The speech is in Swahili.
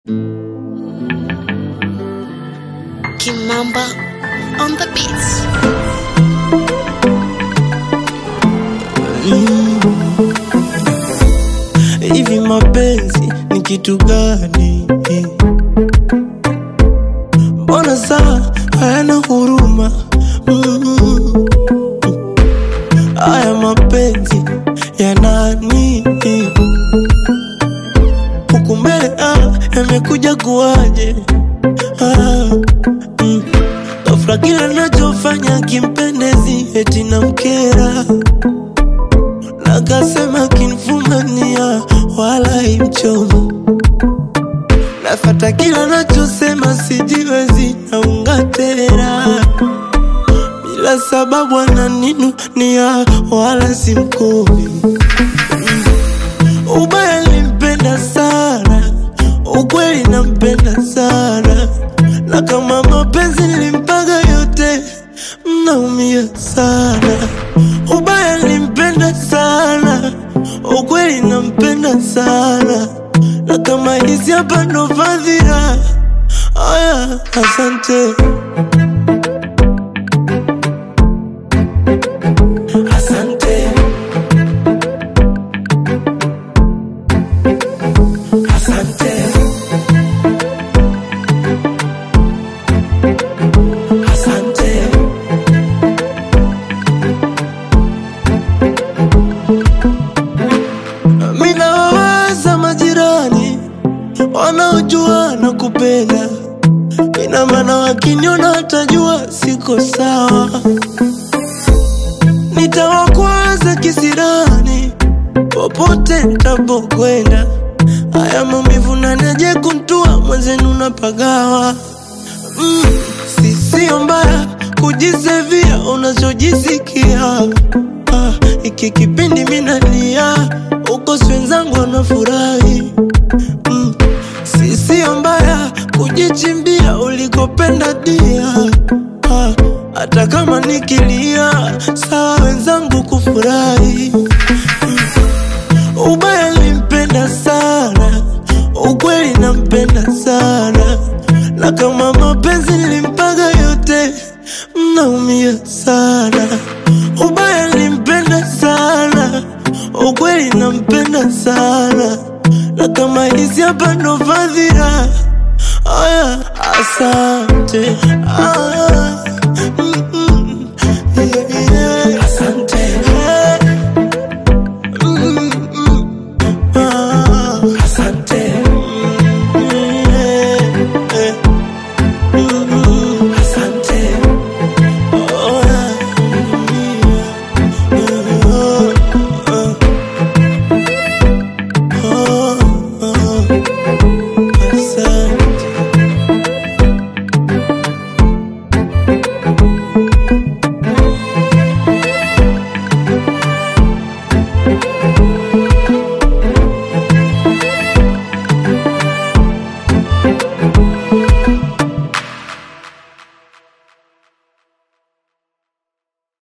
Kimamba on the beats. Hivi mapenzi ni kitu gani? Mbona saa hayana huruma? Mm. Haya mapenzi ya nani? Huku mbele ah, yamekuja kuwaje? Ah, mm. Ghafla kila nachofanya kimpendezi eti na mkera Nakasema kinfumania wala imchomo Nafata kila nachosema sijiwezi naunga tena Bila sababu ananinunia wala simkumi Ubaya limpenda sana Ukweli nampenda sana Na kama mapenzi nilimpaga yote Mnaumia sana Ubaya nilimpenda sana Ukweli nampenda sana Na kama hizi hapa ndo fadhila Aya, asante Asante Asante Asante Mina wawaza majirani wanaojua na kupenda, ina maana wakiniona watajua siko sawa. Nitawakwaza kisirani popote nitapokwenda, haya maumivu naneje kuntua mwenzenu napagawa. Mm, si sio mbaya kujisevia unachojisikia. Ah, iki kipindi minalia uko si wenzangu wanafurahi. Mm, si sio mbaya kujichimbia ulikopenda dia. Ah, hata kama nikilia sawa wenzangu kufurahi. Ubaya limpenda sana, ukweli nampenda sana, na kama mapenzi nilimpaga yote, mnaumia sana. Ubaya limpenda sana, ukweli nampenda sana, na kama hizi hapa ndo fadhila. Aya, asante. Aya.